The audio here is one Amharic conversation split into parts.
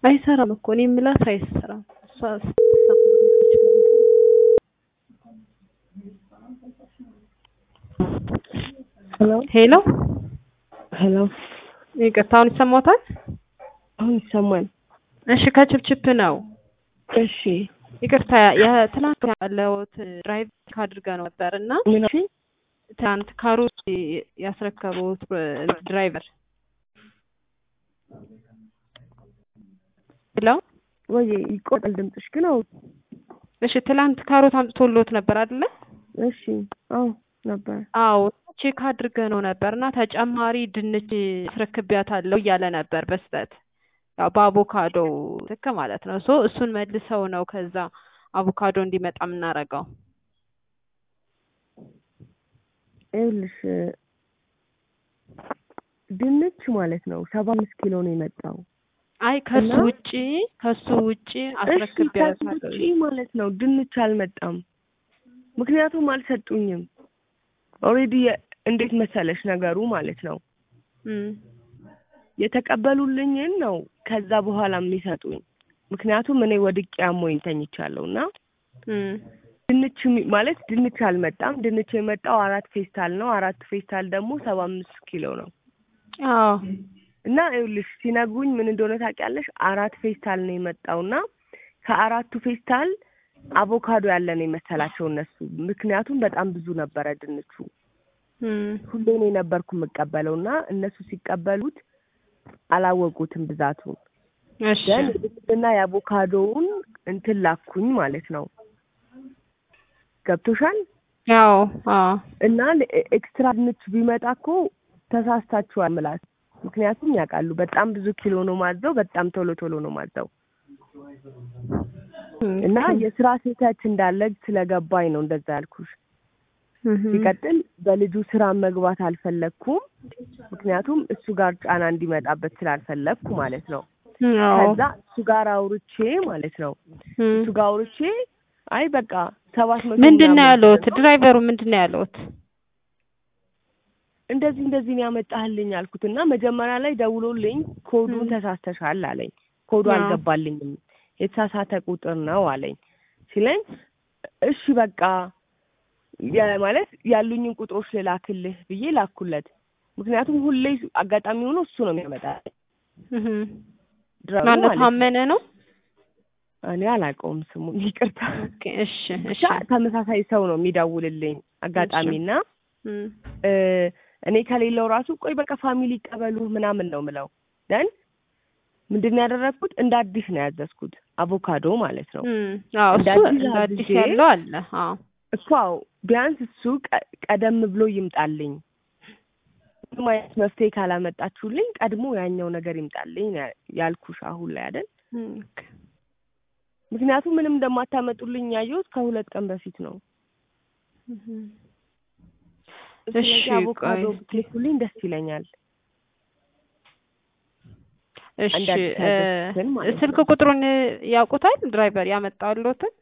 አይሰራም እኮ እኔ የምላት አይሰራም። እሷ ሄሎ ሄሎ ሄሎ፣ ይቅርታ አሁን ይሰማዎታል? አሁን ይሰማል? እሺ ከችፕችፕ ነው። እሺ ይቅርታ የትናንት ያለውት ድራይቭ አድርገ ነው ነበር እና ምን አልሽኝ? ትናንት ካሮት ያስረከቡት ድራይቨር ሄሎ ወይ ይቆጣል ድምፅሽ ግን። አዎ እሺ ትላንት ካሮት አምጥቶሎት ነበር አይደለ? እሺ፣ አዎ ነበር። አዎ ቼክ አድርገ ነው ነበር እና ተጨማሪ ድንች አስረክቢያታለሁ እያለ ነበር በስህተት ያው በአቮካዶ ልክ ማለት ነው። ሶ እሱን መልሰው ነው ከዛ አቮካዶ እንዲመጣ የምናደርገው። ይኸውልሽ ድንች ማለት ነው ሰባ አምስት ኪሎ ነው የመጣው። አይ ከሱ እና- ውጪ ከሱ ውጪ እሺ ከዚህ አስረክቢያታለሁ። ውጪ ማለት ነው ድንች አልመጣም። ምክንያቱም አልሰጡኝም። ኦልሬዲ እንዴት መሰለሽ ነገሩ ማለት ነው እም፣ የተቀበሉልኝን ነው ከዛ በኋላ የሚሰጡኝ። ምክንያቱም እኔ ወድቄ አሞኝ ተኝቻለሁ እና እም፣ ድንች የሚ- ማለት ድንች አልመጣም። ድንች የመጣው አራት ፌስታል ነው። አራት ፌስታል ደግሞ ሰባ አምስት ኪሎ ነው አዎ እና ይኸውልሽ ሲነግሩኝ ምን እንደሆነ ታውቂያለሽ? አራት ፌስታል ነው የመጣው እና ከአራቱ ፌስታል አቮካዶ ያለ ነው የመሰላቸው እነሱ። ምክንያቱም በጣም ብዙ ነበረ ድንቹ። እም፣ ሁሌ እኔ ነበርኩ የምቀበለው እና እነሱ ሲቀበሉት አላወቁትም ብዛቱን። እሺ ግን የድንችና የአቮካዶውን እንትን ላኩኝ ማለት ነው። ገብቶሻል? ያው አዎ እና ኤክስትራ ድንች ቢመጣ እኮ ተሳስታችኋል ምላስ። ምክንያቱም ያውቃሉ በጣም ብዙ ኪሎ ነው ማዘው፣ በጣም ቶሎ ቶሎ ነው ማዘው እና የስራ ስህተት እንዳለ ስለገባኝ ነው እንደዛ ያልኩሽ። እም፣ ሲቀጥል በልጁ ስራ መግባት አልፈለግኩም፣ ምክንያቱም እሱ ጋር ጫና እንዲመጣበት ስላልፈለግኩ ማለት ነው። አዎ ከዛ እሱ ጋር አውርቼ ማለት ነው እም። እሱ ጋር አውርቼ አይ በቃ ሰባት መቶ ምንድን ነው ምናምን ያለውት? ነው ድራይቨሩ ምንድን ነው ያለውት? እንደዚህ እንደዚህ ነው ያመጣህልኝ አልኩት እና መጀመሪያ ላይ ደውሎልኝ ኮዱን ም። ተሳስተሻል አለኝ። ኮዱ አዎ። አልገባልኝም የተሳሳተ ቁጥር ነው አለኝ ሲለኝ እሺ በቃ ያ- ማለት ያሉኝን ቁጥሮች ልላክልህ ብዬ ላኩለት። ምክንያቱም ሁሌ አጋጣሚ ሆኖ እሱ ነው የሚያመጣ እም። ድራይቨሩ ማነው ማለት ነው። ታመነ ነው? እኔ አላውቀውም ስሙን ይቅርታ። ኦኬ እሺ እሺ ብቻ ተመሳሳይ ሰው ነው የሚደውልልኝ አጋጣሚና እም፣ እ እኔ ከሌለው ራሱ ቆይ በቃ ፋሚሊ ይቀበሉ ምናምን ነው ምለው። ደን ምንድን ነው ያደረግኩት? እንደ አዲስ ነው ያዘዝኩት አቮካዶ ማለት ነው እም። አዎ እንደ እሱ አዲስ እንደ አዲስ አድርጌ- ያለው አለ። አዎ እኮ አዎ፣ ቢያንስ እሱ ቀ- ቀደም ብሎ ይምጣልኝ። ምንም አይነት መፍትሄ ካላመጣችሁልኝ ቀድሞ ያኛው ነገር ይምጣልኝ ነው ያ- ያልኩሽ አሁን ላይ አይደል? እም፣ ኦኬ። ምክንያቱም ምንም እንደማታመጡልኝ ያየሁት ከሁለት ቀን በፊት ነው። እም። ስለዚህ እሺ፣ አቮካዶ ቆይ እስኪ። ብትልኩልኝ ደስ ይለኛል። እሺ አንድ አዲስ እ፣ ያዘዝኩትን ማለት ስልክ ነው። ቁጥሩን ያውቁታል? ድራይቨር ያመጣልዎትን?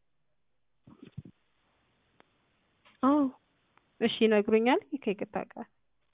አዎ እሺ ይነግሩኛል። ከይቅርታ ጋር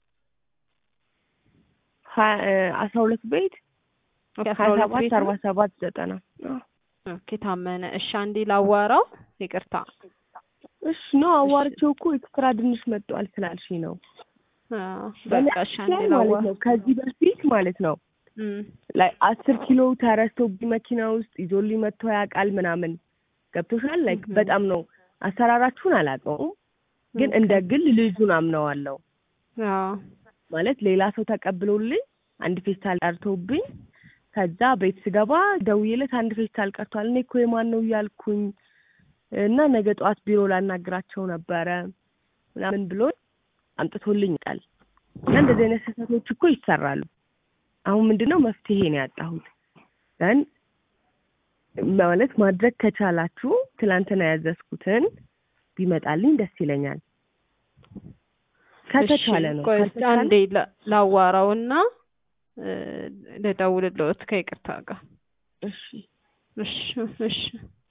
ሀያ እ አስራ ሁለት ቤት ኦኬ፣ አስራ ሀያ ሁለት ሰባት ቤት አርባ ነው? ሰባት ዘጠና አዎ። ኦኬ ታመነ። እሺ አንዴ ላዋራው። ይቅርታ እሺ ነው አዋርቼው እኮ ኤክስትራ ድንች መጥቷል ስላልሽኝ ነው። አዎ፣ በቃ እሺ አንዴ በነገራችን ላይ ላዋ ማለት ነው ከዚህ በፊት ማለት ነው እም፣ ላይ አስር ኪሎ ተረስቶብኝ መኪና ውስጥ ይዞልኝ መጥቶ ያውቃል ምናምን ገብቶሻል። ላይክ Mhm. በጣም ነው አሰራራችሁን አላውቀውም፣ ግን ኦኬ። እንደ ግል ልጁን አምነዋለሁ። አዎ ማለት ሌላ ሰው ተቀብሎልኝ አንድ ፌስታል ቀርቶብኝ ከዛ ቤት ስገባ ደውዬለት አንድ ፌስታል ቀርቷል፣ እኔ እኮ የማን ነው እያልኩኝ እና ነገ ጠዋት ቢሮ ላናግራቸው ነበረ ምናምን ብሎ አምጥቶልኝ ቃል እና እንደዚህ አይነት ስህተቶች እኮ ይሰራሉ። አሁን ምንድን ነው መፍትሄ ነው ያጣሁት። ግን ማለት ማድረግ ከቻላችሁ ትላንትና ያዘዝኩትን ቢመጣልኝ ደስ ይለኛል። ከተቻለ ነው ቆይ እስኪ ካልተቻለ አንዴ ላ- ላዋራውና እ፣ ልደውልልዎት ከይቅርታ ጋር እሺ እሺ እሺ